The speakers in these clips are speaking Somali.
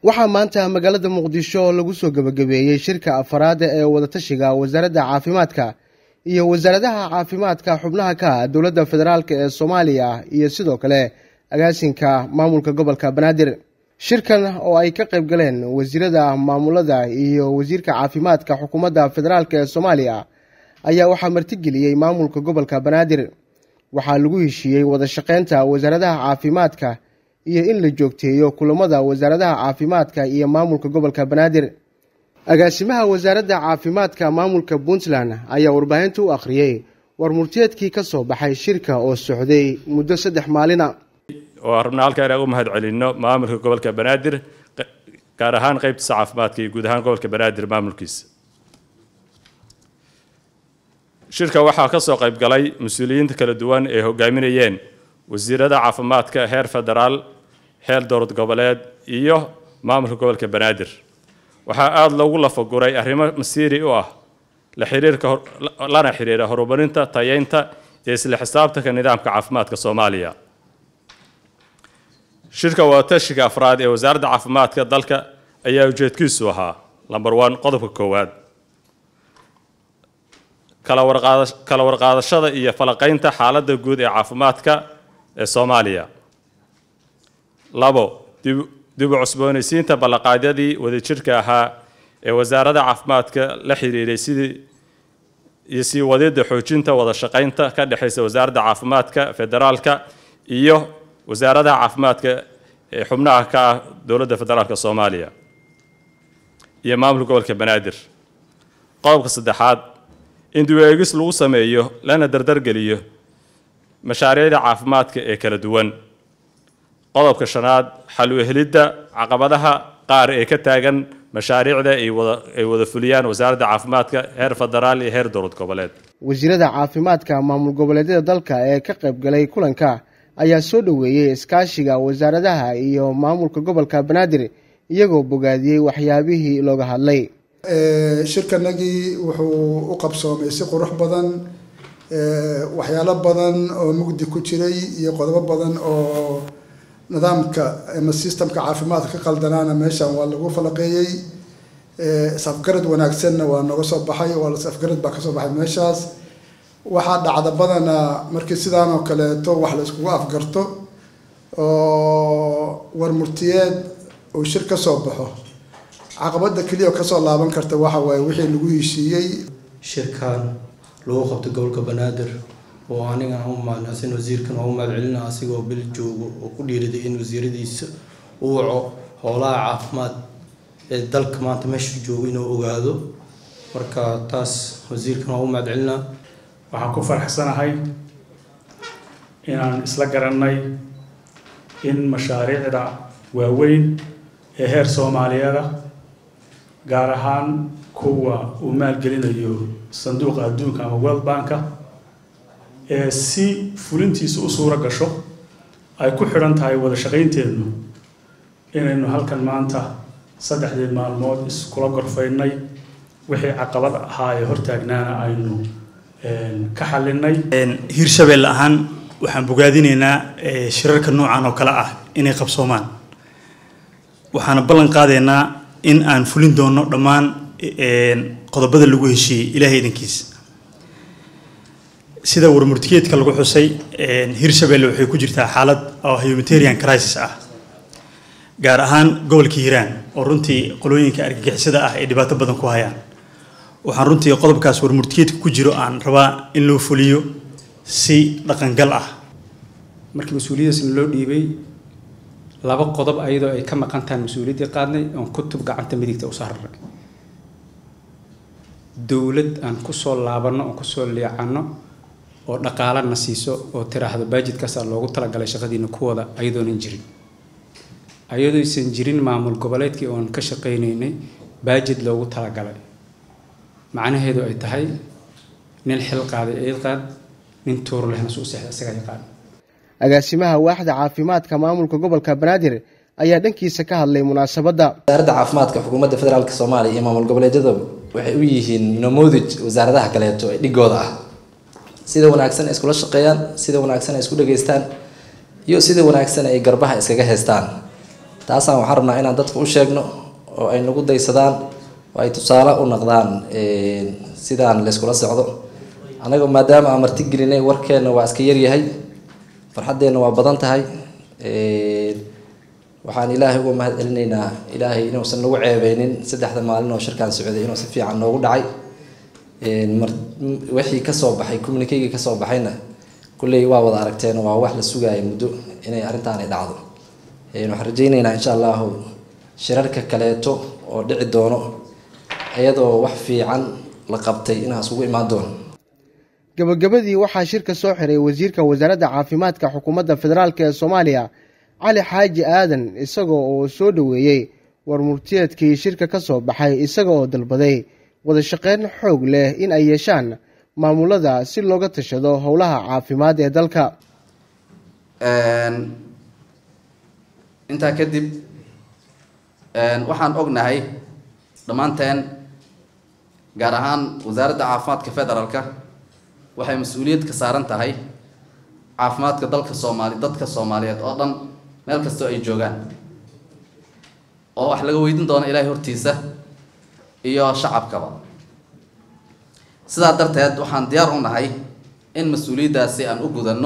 waxaa maanta magaalada muqdisho lagu soo gebagabeeyey shirka afaraad ee wadatashiga wasaaradda caafimaadka iyo wasaaradaha caafimaadka xubnaha ka ah dowladda federaalk ee soomaaliya iyo sidoo kale agaasinka maamulka gobolka banaadir shirkan oo ay ka qayb galeen wasiirada maamulada iyo wasiirka caafimaadka xukuumadda federaalk ee soomaaliya ayaa waxaa martigeliyey maamulka gobolka banaadir waxaa lagu heshiiyey wada shaqeynta wasaaradaha caafimaadka iyo in la joogteeyo kulamada wasaaradaha caafimaadka iyo maamulka gobolka banaadir agaasimaha wasaaradda caafimaadka maamulka puntland ayaa warbaahinta u akhriyey war murtiyeedkii ka soo baxay shirka oo socday muddo saddex maalina oo rabnaa halkaa inaan u mahad celinno maamulka gobolka banaadir gaar ahaan qeybtiisa caafimaadka iyo guud ahaan gobolka banaadir maamulkiisa shirka waxaa ka soo qayb galay mas-uuliyiinta kala duwan ee hogaaminayeen wasiirada caafimaadka heer federaal heer dowlad goboleed iyo maamulka gobolka banaadir waxaa aada loogu lafaguray arrimo masiiri u ah la xiriirka lana xiriira horumarinta tayeynta iyo isla xisaabtanka nidaamka caafimaadka soomaaliya shirka wadatashiga afraad ee wasaaradda caafimaadka dalka ayaa ujeedkiisu ahaa lamber one qodobka koowaad kala warqaadashada iyo falaqaynta xaaladda guud ee caafimaadka ee soomaaliya labo dib u cusboonaysiinta ballanqaadyadii wadajirka ahaa ee wasaaradda caafimaadka la xiriiray sidii iyo sii wadidda xoojinta wada shaqaynta ka dhexaysa wasaaradda caafimaadka federaalka iyo wasaaradaha caafimaadka ee xubnaha ka ah dowladda federaalka soomaaliya iyo maamulka gobolka banaadir qodobka saddexaad in dib-u-eegis lagu sameeyo lana dardargeliyo mashaariicda caafimaadka ee kala duwan qodobka shanaad xal u helidda caqabadaha qaar ee ka taagan mashaariicda ay wada fuliyaan wasaaradda caafimaadka heer federaal iyo heer dowlad goboleed wasiirada caafimaadka maamul goboleedyada dalka ee ka qayb galay kulanka ayaa soo dhoweeyey iskaashiga wasaaradaha iyo maamulka gobolka banaadir iyagoo bogaadiyey waxyaabihii looga hadlay shirkanagii wuxuu u qabsoomay si qurux badan waxyaalo badan oo mugdi ku jiray iyo qodobo badan oo nidaamka ama systemka caafimaadka ka qaldanaana meeshan waa lagu falaqeeyey is-afgarad wanaagsanna waa nooga soo baxay waa is-afgarad baa kasoo baxay meeshaas waxaa dhacda badana markii sidaan oo kaleeto wax la iskugu afgarto oo warmurtiyeed uu shir ka soo baxo caqabada keliya oo kasoo laaban karta waxa waaye wixii lagu heshiiyey shirkan lagu qabto gobolka banaadir oo anigan u mahadnaqsan wasiirkan oo u mahad celina asigoo bil joogo oo ku dhiiriday in wasiiradiisa uu waco howlaha caafimaad ee dalka maanta meesha joogo inuu ogaado marka taas wasiirkan waa u mahad celinaa waxaan ku faraxsanahay inaan isla garannay in mashaariicda waaweyn ee heer soomaaliyada gaar ahaan kuwa uu maalgelinayo sanduuqa adduunka ama world banka ee si fulintiisa u suuro gasho ay ku xidhan tahay wada shaqaynteennu inaynu halkan maanta saddexdii maalmood iskula gorfaynay wixii caqabad ahaa ee hortaagnaana aynu ka xalinay hiirshabelle ahaan waxaan bogaadinaynaa shirarka noocan oo kale ah inay qabsoomaan waxaana ballan qaadaynaa in aan fulin doono dhammaan qodobada lagu heshiiyey ilaahay idankiisa sida warmurtigeedka lagu xusay hiirshabelle waxay ku jirtaa xaalad oo humanitarian crisis ah gaar ahaan gobolka hiiraan oo runtii qolooyinka argagixisada ah ay dhibaato badan ku hayaan waxaan runtii qodobkaas warmurtigeedka ku jiro aan rabaa in loo fuliyo si dhaqangal ah markii mas-uuliyadaasna loo dhiibay laba qodob ayadoo ay ka maqan tahay mas-uuliyaddii qaadnay oon kutub gacanta midigta u saarnay dowlad aan kusoo laabanno oon kusoo leecanno oo dhaqaalana siiso oo tiraahdo baajidkaasaa loogu talagalay shaqadiina kuwada ayadoonan jirin ayadooysan jirin maamul goboleedkii oon ka shaqaynaynay baajid loogu talagalay macnaheedu ay tahay nin xil qaaday eed qaad nin tuur lehna suu seexda isaga yaqaan agaasimaha waaxda caafimaadka maamulka gobolka banaadir ayaa dhankiisa ka hadlay munaasabadda wasaaradda caafimaadka xukuumadda federaalk soomaaliya iyo maamul goboleedyada waxay u yihiin namoodij wasaaradaha kaleeto ee dhigooda ah sida wanaagsan ay iskula shaqeeyaan sida wanaagsan ay isku dhageystaan iyo sida wanaagsan ay garbaha iskaga haystaan taasaan waxaan rabnaa inaan dadka u sheegno oo ay nagu daysadaan oo ay tusaale u noqdaan sidaan layskula socdo annaga maadaama aan marti gelinay warkeenna waa iska yaryahay farxaddeenna waa badan tahay waxaan ilaahay uga mahad celinaynaa ilaahay inuusan nagu ceebeynin saddexda maalin oo shirkaan socday inuu si fiican noogu dhacay wixii kasoo baxay communikeyga kasoo baxayna kulley waa wada aragteen waa wax la sugaaya muddo inay arrintaani dhacdo waxaan rajaynaynaa insha allahu shirarka kaleeto oo dhici doono iyadoo wax fiican la qabtay inaas ugu imaan doono gabagabadii waxaa shirka soo xiray wasiirka wasaaradda caafimaadka xukuumadda federaalk ee soomaaliya cali xaaji aadan isaga oo soo dhoweeyey warmurtiyeedkii shirka ka soo baxay isaga oo dalbaday wada shaqeyn xoog leh in ay yeeshaan maamulada si looga tashado howlaha caafimaad ee dalka intaa kadib waxaan ognahay dhammaanteen gaar ahaan wasaaradda caafimaadka federaalka waxay mas-uuliyad ka saaran tahay caafimaadka dalka soomaali dadka soomaaliyeed oo dhan meel kastoo ay joogaan oo wax laga weydiin doono ilaahay hortiisa iyo shacabkaba sidaa darteed waxaan diyaar u nahay in mas-uuliyaddaasi aan u gudanno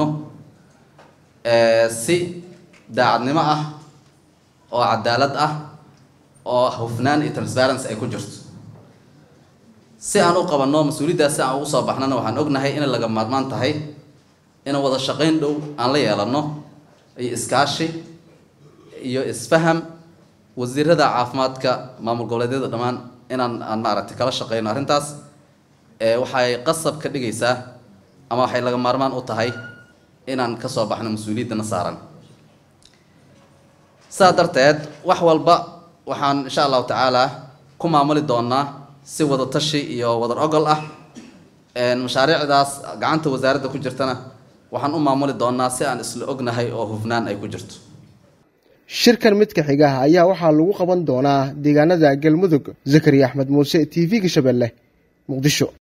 si daacadnimo ah oo cadaalad ah oo hufnaan iyo transparency ay ku jirto si aan u qabanno mas-uuliyaddaasi aan ugu soo baxnana waxaan ognahay inay laga maarmaan tahay inaan wada shaqayn dhow aan la yeelano iyo iskaashi iyo isfaham wasiirada caafimaadka maamul goboleedyada dhammaan inaan aan maaragtay kala shaqeyno arrintaas waxay qasab ka dhigaysaa ama waxay laga maarmaan u tahay inaan kasoo baxno mas-uuliyaddana saaran sidaa darteed wax walba waxaan insha allahu tacaala ku maamuli doonaa si wada tashi iyo wadar ogol ah mashaariicdaas gacanta wasaaradda ku jirtana waxaan u maamuli doonaa si aan isla ognahay oo hufnaan ay ku jirto shirkan midka xiga ayaa waxaa lagu qaban doonaa deegaanada galmudug zakariya axmed muuse t v-ga shabeelle muqdisho